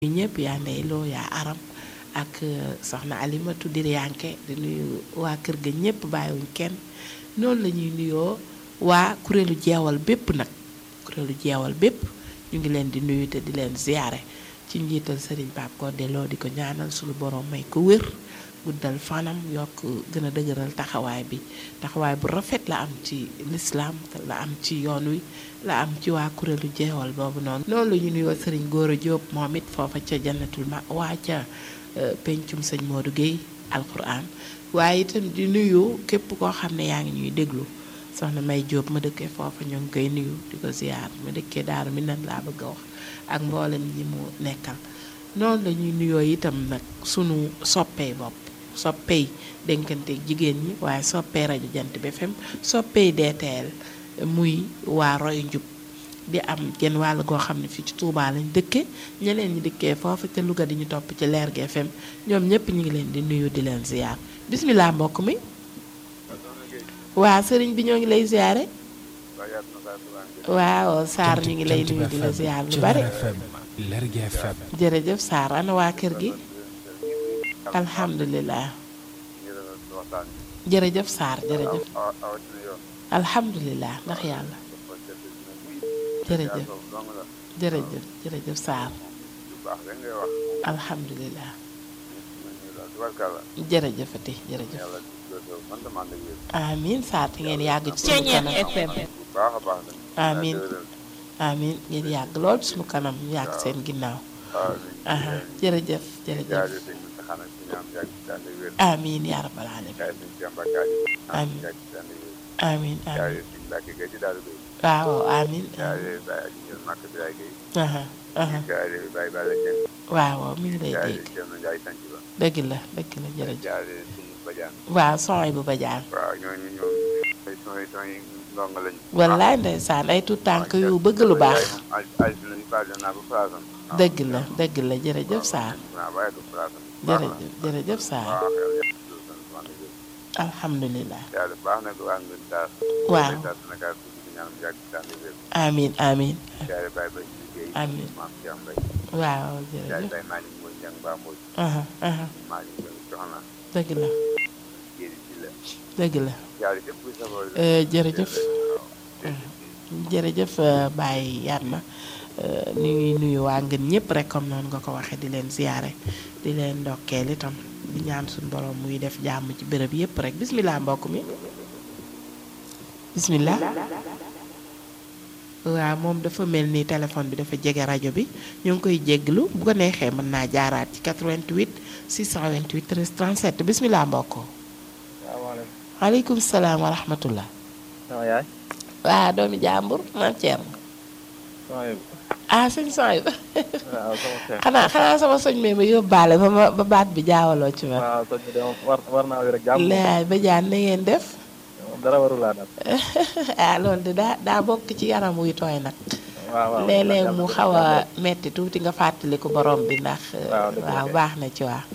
ñu ñëpp yaa ndey loo yaa aram ak soxna alimatu diryanke di nuyu waa kër ga ñëpp bàyyiwuñ kenn noonu la ñuy nuyoo waa kuréelu jeewal bépp nag kuréelu jeewal bépp ñu ngi leen di nuyu te di leen ziyaare ci njiital sëriñ Pape Codé Lo di ko ñaanal suñu borom may ko wér guddal fanam yokk gën a dëgëral taxawaay bi taxawaay bu rafet la am ci lislaam la am ci yoon wi la am ci waa kuréelu jeewal boobu noonu noonu la ñu nuyoo sëriñ Góora Jóob moom it foofa ca jannatul ma waa ca pencum sëñ Modou Guèye alquran waaye itam di nuyu képp koo xam ne yaa ngi ñuy déglu soxna May Jóob ma dëkkee foofa ñoo ngi koy nuyu di ko ziyaar ma dëkkee daaru mi nan laa bëgg a wax ak mboolem ñi mu nekkal noonu la ñuy nuyoo itam nag sunu soppee bopp soppey dénkante jigéen ñi waaye soppee rajo jant bi FM soppey DTL muy waa roy njub di am genn wàll goo xam ne fii ci Touba lañ dëkke ñeneen ñi dëkkee foofu te Louga di ñu topp ci leer gi FM ñoom ñëpp ñu ngi leen di nuyu di leen ziyaar bismillah mbokk mi waa sëriñ bi ñoo ngi lay ziyaare waaw Sarr ñu ngi lay nuyu di la ziyaar lu bari jërëjëf Sarr ana waa kër gi alhamdulilah jërëjëf Sarr jërëjëf alhamdulilah ndax yàlla jërëjëf jërëjëf jërëjëf Sarr alhamdulilah jërëjëfati jërëjëf amiin Sarr te ngeen yàgg ci sunu kanam amiin amiin ngeen yàgg lool ci sunu kanam yàgg seen ginnaaw aha jërëjëf jërëjëf amiin yaa rabbal aalamiin amiin amiin amiin waaw amiin aha aha waaw mi ngi lay dégg dëgg la dëgg la jërëjëf waaw sooy bu bajaan wallaay ndeysaan ay tuut tànk yu bëgg lu baax dëgg la dëgg la jërëjëf Sarr jërëjëf jërëjëf Sarr alhamdulilah waaw amiin amiin amiin waaw jërëjëf aha aha dëgg la dëgg la jërëjëf jërëjëf Baye Yatma ñu ngi nuyu waa ngën ñëpp rek comme noonu nga ko waxee di leen ziyaare di leen ndokkeel itam di ñaan suñu borom muy def jàmm ci béréb yëpp rek bismillah mbokk mi bismillah waaw moom dafa mel ni téléphone bi dafa jege rajo bi ñu ngi koy jégglu bu ko neexee mën naa jaaraat ci 88 628 13 37 bismillah mbokk waaleykum salaam wa rahmatullah sama yaay waa doomi jàmbur maam Thierno ah sëñ sooy ba xanaa xanaa sama soñ mee ma yóbbaale ba ma ba baat bi jaawaloo ci ma waaw soñ bi de moom war war naa wér ak jàmm laay ba jaan na ngeen def dara warulaa dal ah loolu de daa daa bokk ci yaram wuy tooy nag waaw waaw léeg-léeg mu xaw a metti tuuti nga fàttaliku borom bi ndax waaw baax na ci waa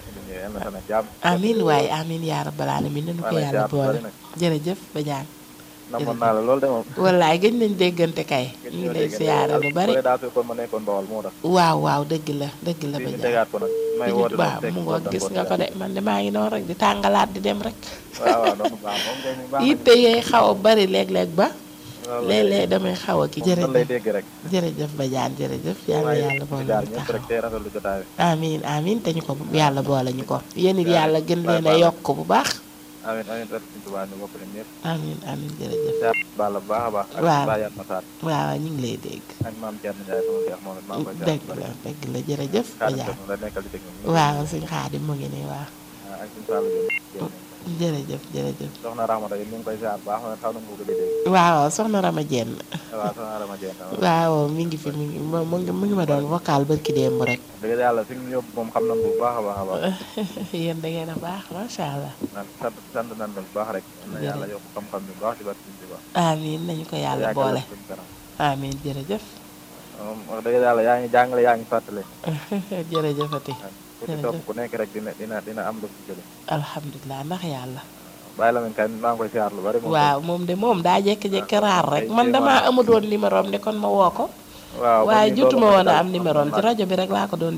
amin waaye amin yaa rabbal alamin nañu ko yàlla boole jërëjëf ba jaan namoon naa la loolu de moom wallaay gëj nañ déggante kay ñu ngi lay siyaare lu bari daa fekkoon ma nekkoon bawal moo tax waaw waaw dëgg la dëgg la ba ñu tegaat ko nag may woote waaw mu ngoog gis nga ko de man de maa ngi noonu rek di tàngalaat di dem rek waaw waaw noonu baax moom kay baax yitte yee xaw a bari léeg-léeg ba léeg-léeg damay xaw a ki jërëjëf lay dégg rek jërëjëf ba jaan jërëjëf yàlla yàlla boole ñu ñëpp rek tey rafetlu jotaay amiin amiin te ñu ko yàlla boole ñu ko yéen it yàlla gën leen a yokk bu baax amiin amiin rek suñu tubaab ñu bokk leen ñëpp amiin amiin jërëjëf baal bu baax a baax waaw ak Baye Massar waaw ñu ngi lay dégg ak maam Thierno Ndiaye sama seex moom it maa ngi koy dëgg la dëgg la jërëjëf ba jaan la nekkal di dégg waaw suñ xaadim mu ngi nii waaw ak suñu Sall jërëjëf jërëjëf soxna Ramata yi ñu ngi koy ziar baax na xaw na ko gëj a dégg waaw soxna Rama Jenn waaw soxna Rama Jenn waaw mi ngi fi mi ngi mu ngi mu ngi ma doon vocal barki démb rek dëgg yàlla fi ñu yóbbu moom xam nañ bu baax a baax a baax yéen da ngeen a baax macha allah sant sant nañ bu baax rek na yàlla yokk xam-xam bi baax ci barke suñu baax amiin nañu ko yàlla boole amiin jërëjëf moom wax dëgg yàlla yaa ngi jàngale yaa ngi fàttale jërëjëfati ku ci topp ku nekk rek dina dina dina am lu ci jële alhamdulilah ndax yàlla bàyyi la kay maa ngi koy siyaar lu bari waaw moom de moom daa jékki-jékki raar rek man damaa amut woon numéro am ne kon ma woo ko waaw waaye man mii jotuma loolu woon a daal am numéro am ci rajo bi rek laa ko doon